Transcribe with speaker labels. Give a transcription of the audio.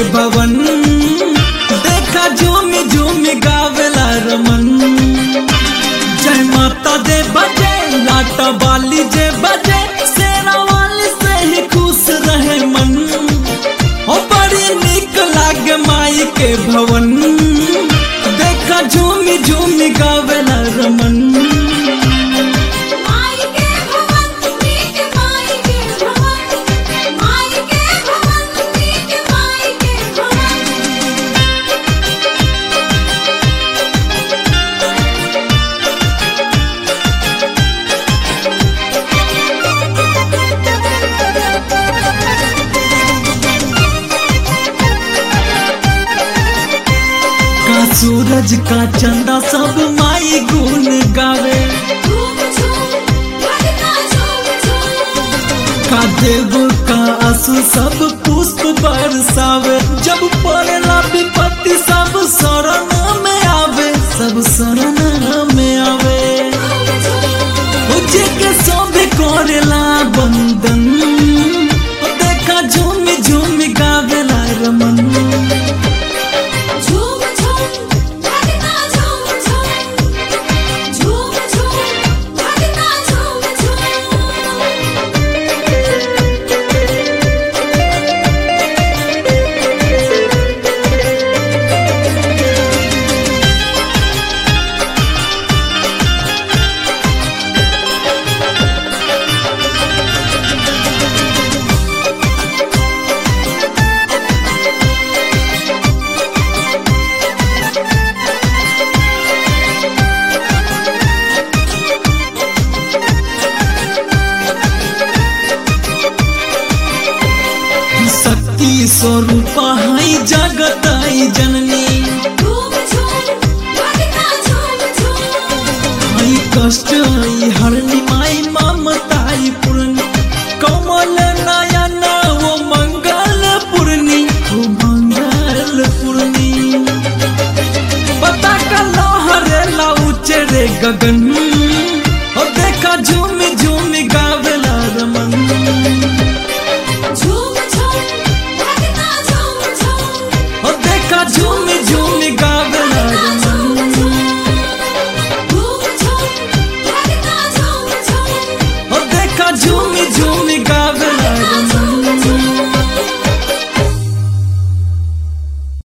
Speaker 1: भवन देखा झूमी झूमी गावेला रमन जय माता दे बजे लाटा बाली जे बजे शेरा वाली से ही खुश रहे मन ओ बड़ी निक लागे माई के भवन देखा झूमी झूमी गावेला रमन
Speaker 2: माई के भवन नीक माई के भवन माई के भवन नीक माई के भवन
Speaker 1: का सूरज का चंदा सब माई गुण गावे
Speaker 2: झूम झूम भगना झूम झूम
Speaker 1: का देव का आंसू सब पुष्प बरसावे जब पड़ेला विपत्ति सब शरण में आवे सब शरण में आवे उजे के सब करेला बंदन देखा झूमी झूमी गावेला रमन
Speaker 2: झूम झूम भगना झूम झूम झूम झूम भगना झूम झूम
Speaker 1: शक्ति स्वरूप है जगत आई जननी
Speaker 2: झूम झूम भगना झूम झूम
Speaker 1: आई कष्ट आई हरनी माई ममताई पूर्णी कमल नयन वो मंगल पूर्णी वो मंगल पूर्णी पता का लहरे ला उचरे गगन